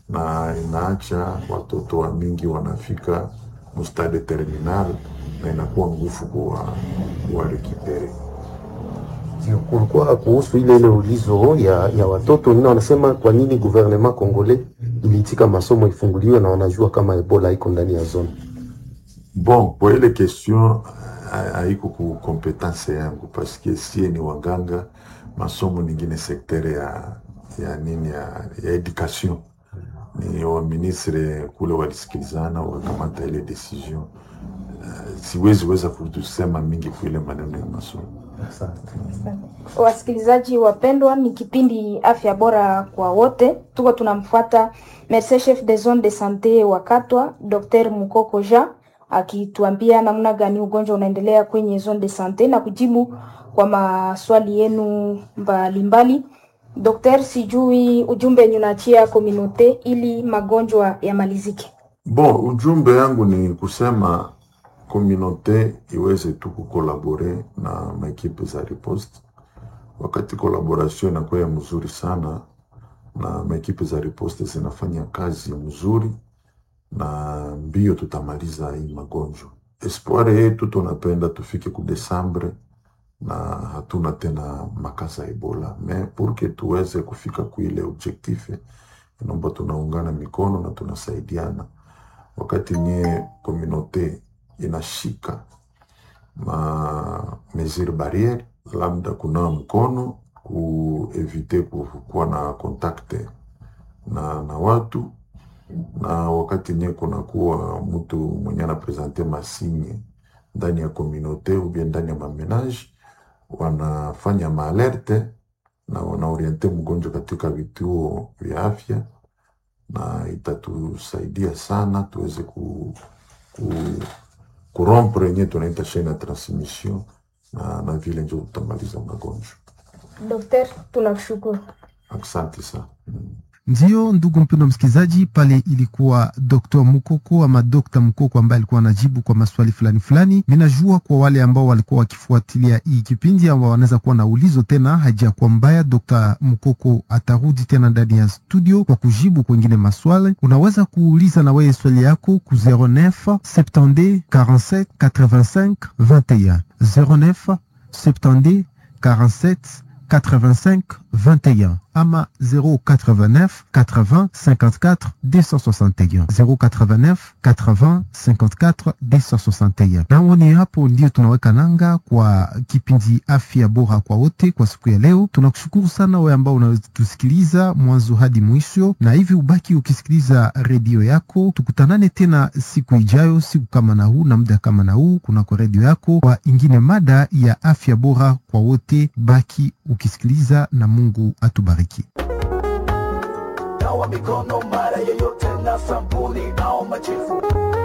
na inaacha watoto wa mingi wanafika mustade terminal na inakuwa nguvu kuwa kuwarekipere. Ndio, kulikuwa kuhusu ile ile ulizo ya, ya watoto nina wanasema kwa nini gouvernement congolais iliitika masomo ifunguliwe na wanajua kama Ebola iko ndani ya zone. Bon, kwa ile question ha- haiko ku kompetence yangu paske sie ni waganga, masomo ningine sektere ya ya nini ya, ya education ni wa ministre kule walisikilizana wakamata ile decision. Uh, siwezi weza kutusema mingi kuile maneno ya masomo. Asante. Wasikilizaji wapendwa, ni kipindi afya bora kwa wote. Tuko tunamfuata Merce chef de zone de sante wa Katwa, Dr Mukoko Jean akituambia namna gani ugonjwa unaendelea kwenye zone de sante na kujibu kwa maswali yenu mbalimbali. Dr, sijui ujumbe yenye unaachia komunote ili magonjwa yamalizike. Bon, ujumbe yangu ni kusema komunote iweze tu kukolabore na maekipe za riposte. Wakati kolaboration inakuwa ya mzuri sana na maekipe za riposte zinafanya kazi mzuri, na mbio tutamaliza hii magonjwa. Espoir yetu tunapenda tufike ku Desembre na hatuna tena makasa ya Ebola, me purke tuweze kufika kuile objectif, inaomba tunaungana mikono na tunasaidiana wakati nye komunote inashika ma mesure barriere, labda kunawa mkono, kuevite kuwa na kontakte na, na watu na wakati nye kunakuwa mtu mwenye anapresente masinye ndani ya komunote ubie ndani ya mamenage, wanafanya maalerte na wanaoriente mgonjwa katika vituo vya afya na itatusaidia sana tuweze ku, ku, kurompre yenye tunaita chaine ya transmission na, na vile njo tutamaliza magonjwa. Dr, tunakushukuru. Asante sana. Ndiyo, ndugu mpendwa msikilizaji, pale ilikuwa Dr. Mukoko ama Dr. Mukoko ambaye alikuwa anajibu kwa maswali fulani fulani. Ninajua kwa wale ambao walikuwa wakifuatilia hii kipindi ambao wanaweza kuwa na ulizo tena, hajakuwa mbaya. Dr. Mukoko atarudi tena ndani ya studio kwa kujibu kwengine maswali. Unaweza kuuliza na wewe swali yako ku 09 70 47 85 21 09 70 47 85 21 ama 089 80 54 261 089 80 54 261. Nao ni hapo ndio tunaweka nanga kwa kipindi afya bora kwa wote kwa siku ya leo. Tunakushukuru sana wewe ambao unatusikiliza mwanzo hadi mwisho, na hivi ubaki ukisikiliza redio yako. Tukutanane tena siku ijayo, siku kama na huu na muda kama na huu, kunako redio yako kwa ingine mada ya afya bora kwa wote. Baki ukisikiliza na Mungu atubariki. nawa mikono mara yoyote na sabuni au majifu